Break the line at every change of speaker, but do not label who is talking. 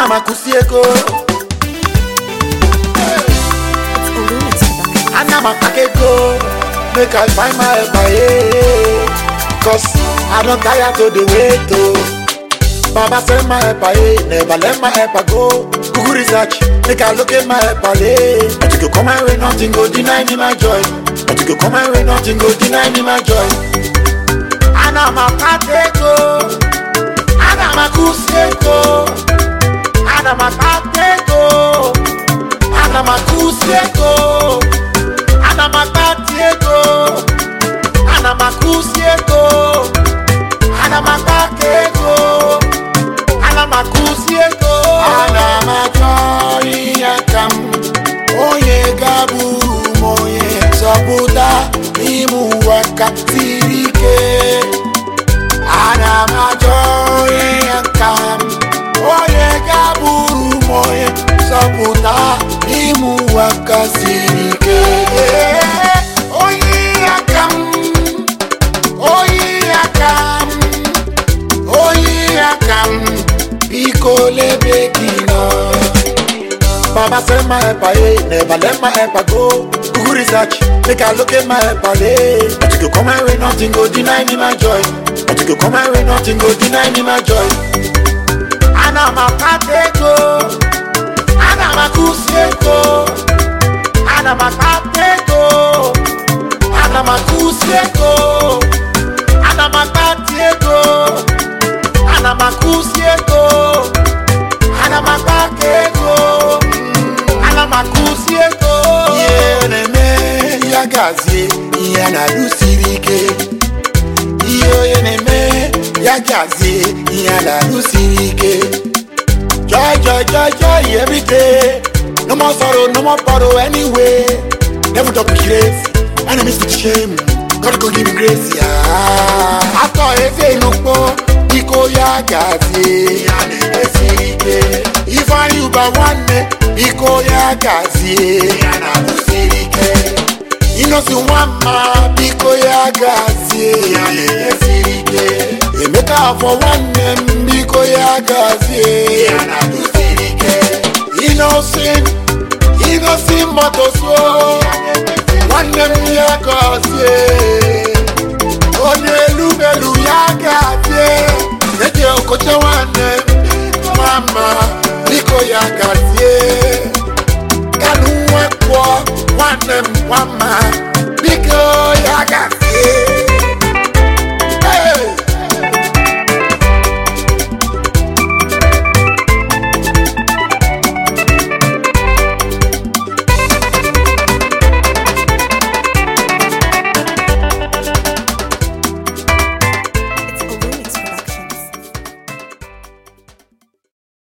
ana m akụsi ego
It's Olumix Production.
ana m akpaka ego make i find my helper yeah. cause i don tire to dey wait o. baba send my helper yeah. never let my helper go google research make i locate my helper yeah. but you go come my way nothing go deny me my joy but you go come my way nothing go deny me my joy. ana m akpaka ego ana m akụsi ego ana m akpaka ego ana m akụsi ego ana m akpati ego ana m akụsi ego ana m akpaka ego ana m akụsi ego ana m achọ ihe aka m onye ga-abụrụ m onye zọpụta n'ime ụwa ka siri ike ana m achọ ihe aka m onye ga-abụrụ m onye zọpụta n'ime ụwa ka siri ike onye aka m onye aka m onye aka m biko lebe gị nọ Baba send my helper, eh. Never let my helper go. Google research, make I locate my helper, eh. But you go come my way, nothing go deny me my joy. But you go come my way, nothing go deny me my joy. Ana m akpata ego, ana m akụsi ego, ana m akpata ego, ana m akụsi ego, ana m akpata ego, ana m akụsi ego, ana m akpata ego. ana m akụzi ego ihe na-eme ya gazie ihe a na-alụ siri ike ihe onye na-eme ya gazie ihe a na-alụ siri ike joy joy joy joy everyday no more sorrow no more borrow anyway never talk with grace enemies to shame God go give me grace ya atọ efe inukpo biko ya gazie ya na-eme siri ike ifeanyi ụba nwanne biko ya gazie ya na-alụ siri ike inosi nwamma biko ya gazie ya na-eme siri ike emeka afọ nwanne m biko ya gazie ya na-alụ siri ike inosin inosin motosuo nwanne m ya gazie onye elumelu ya gazie eje okoche nwanne m mama biko ya gazie